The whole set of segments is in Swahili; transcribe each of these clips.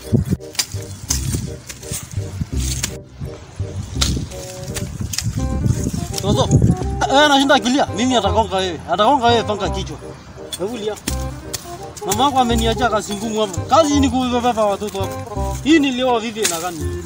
Toto. Eh, anashinda akilia. Mimi atakonga wewe. Atakonga wewe panga kichwa. Hebu lia. Mama yako ameniacha kazi ngumu hapa. Kazi ni kubeba watoto hapa. Hii nilioa vipi na gani?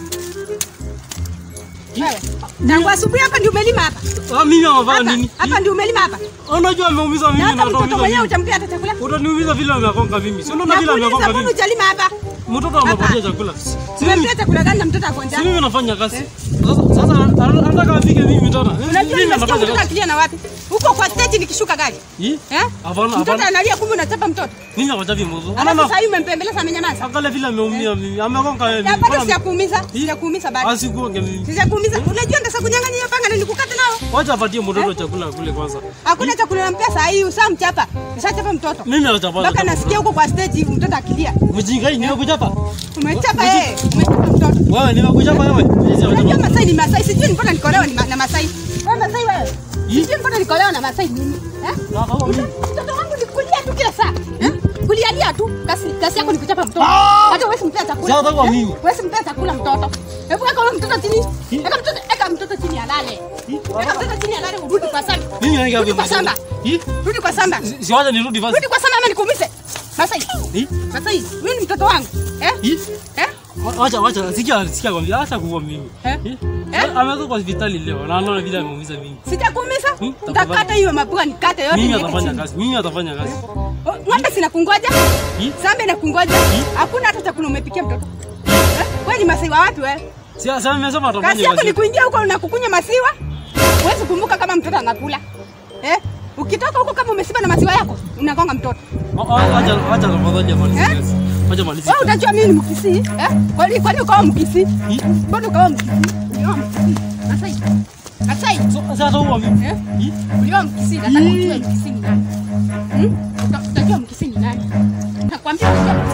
Wewe. Tangu asubuhi hapa ndio umelima hapa. Ah, mimi amefanya Hapa, nini? hapa ndio umelima hapa. Unajua ameumiza Na mimi hata na mtoto ataumiza mwenyewe mimi. utampea hata chakula. Utaniumiza vile amekonga mimi. Si unaona vile Nakuuliza amekonga mbona mimi. hujalima hapa? Mtoto amepatia chakula. Si mimi Umempea chakula gani na mtoto ako si njaa? mimi nafanya kazi. Sasa sasa anataka afike mimi tena. Unajua Mimi nimesikia nafanya mtoto kazi. akilia na wapi? Huko kwa stage nikishuka gari. Hii? Eh? Hapana, Mtoto hapana. analia kumbe unachapa mtoto. Mimi nawachapi mwanzo. Alafu Anaona sasa hivi umempembeleza amenyamaza. angalia vile ameumia mimi. Amekonga yeye. Ya bado sijakuumiza. Hii? Sijakuumiza bado. Asikuonge mimi. Sijakuumiza. Unajua ndasa kunyang'anya hiyo panga na nikukate nao. Wacha apatie mtoto chakula kule kwanza. Hakuna chakula nampea saa hii usamchapa. Ushachapa mtoto. Mimi nachapa. Mpaka nasikia huko kwa stage mtoto akilia. Mjinga hii nimekuchapa. Umechapa yeye. Umechapa mtoto. Wewe nimekuchapa wewe. Unajua Masai ni Masai. Sijui mbona nikolewa ni ma- na Masai. Wewe Masai wewe. Hii? Sijui mbona nikolewa na Masai nini? Eh? Mtoto wangu ni kulia tu kila saa. Eh? Kulialia tu. Kasi kasi yako ni kuchapa mtoto. Ah! Hata wewe simpea chakula. Sasa kwa Eh? mimi. Wewe simpea chakula mtoto. Hebu weka huyo mtoto chini. Weka mtoto, weka mtoto chini alale. Weka mtoto chini alale urudi kwa shamba. Mimi naingia Rudi kwa hapo. shamba. Hii? Rudi kwa shamba. Si- Si wacha nirudi basi. Rudi kwa shamba ama nikuumize. Masai. Hii? Masai, wewe ni mtoto wangu. Eh? Hii? Eh? Wacha wacha sikia sikia kwambia acha kuwa mimi. Eh? Hii? Eh? Ametoka kwa hospitali leo na anaona vile ameumiza mimi. Sijakuumiza? Hmm, Nitakata tafadhali. hiyo mapua nikate yote Mimi niweke atafanya chini. kazi. Mimi atafanya kazi. Oh, Ng'ombe sina kungoja. Hii? Sambe na kungoja. Hakuna hata chakula umepikia mtoto. Eh? Wewe ni Masai wa wapi wewe? Si sasa nimesema Kazi atafanya yako ni kazi. kuingia huko na kukunywa maziwa. Huwezi kumbuka kama mtoto anakula. Eh? Ukitoka huko kama umesiba na maziwa yako, unagonga mtoto. Wacha wacha tafadhali amalize Eh? kazi. Wacha malize. Wewe utajua mimi ni Mkisii, eh? Kwani kwani ukawa Mkisii? Hii? Mbona ukawa Mkisii? Ulioa Mkisii. Masai. Masai. So- Sasa huwa mimi. Eh? Hii? Ulioa Mkisii, nataka ujue Mkisii ni nani. Hmm? Uta- Utajua Mkisii ni nani. Nakwambia utajua